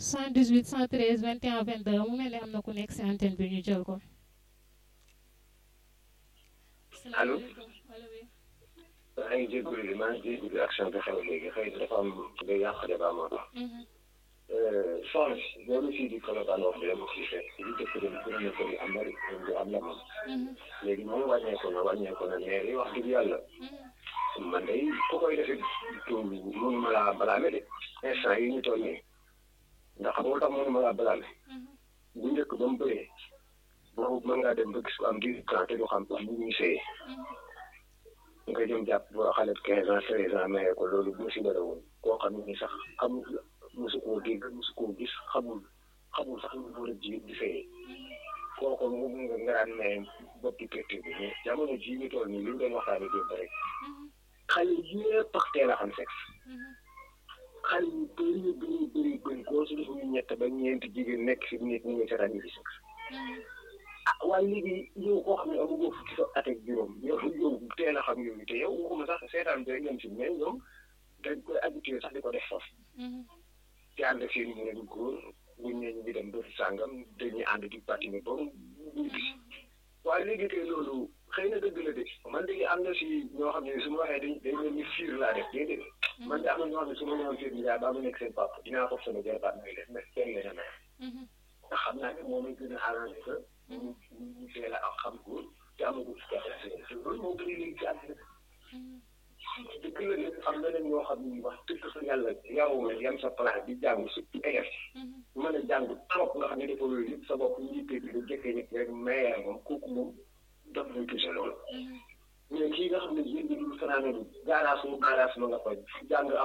78 113 21 22 mu mel ne am na ku nekk si antenne bi ñu jël ko. allo. allo oui. maa ngi jégalu li maa ngi jégalu action bi xew léegi xëy na dafa am day yàq débat moo tax. soxna si loolu fii di Colobane wax dëgg yàlla fii fekk li dëkk bi gën a bëri am bari du am la moom. léegi moom wàññeeku na wàññeeku na mais li wax dëgg yàlla. man day ku koy defee tuum mënuma laa balaame de instant yi ñu toll nii ndax xam nga tax mënuma laa balaame. bu njëkk ba mu bëree boobu mën ngaa dem ba gis ko am dix ans te du xam bu ñu sëyee. nga jëm jàpp boo xale quinze ans treize ans mayee ko loolu musiba la woon koo xam ne sax xamul mosu koo dégg mosu koo gis xamul xamul sax lu war a ji di fayee kooku mu nga nga daan maye boppi perte bi mais jamono jii ñu toll nii li ñu doon waxtaanee démb rek xale yëpp ak teel a xam sexe xale yu bëri bëri bëri bëri koo su defu ñu ñett ba ñeenti jigéen nekk fi nit ñi nga seetaan ñu fi sexe ah waaye léegi yow koo xam ne amagoo fukki sa at ak juróom yow yow teel a xam yooyu te yow waxuma sax seetaan bi rek ñoom si mais ñoom dañ koy habitué sax di ko def foofu. di ànd ak seen yeneen góor buñ ne ñu ngi dem ba sàngam dañuy ànd di patiner ba mu gis waaye léegi tey loolu xëy na dëgg la de man de am na si ñoo xam ne su ma waxee dañ dañ leen ni fiir laa def déedéet man de am na ñoo xam ne su ma ñëwoon seen nijaay ba mu nekk seen papa dinaa ko sama jarbaat may def mais teel leen a may ndax xam naa ne moom lañ gën a arrangé que ñu ñu teel a xam góor te amagul si jafe-jafe loolu moo bëri léegi ci àddina dëgg la nag am na leen ñoo xam ne wax dëgg fa yàlla yaroo yam sa place di jàng surtout élève mën a jàng trop nga xam ne dafa loolu yëpp sa bopp ñu yittee bi da jëkkee nit rek mayee moom kooku moom daf lay touché loolu mais kii nga xam ne yéen ñi dul fanaane du gaaraas mu gaaraas ma nga fa jàng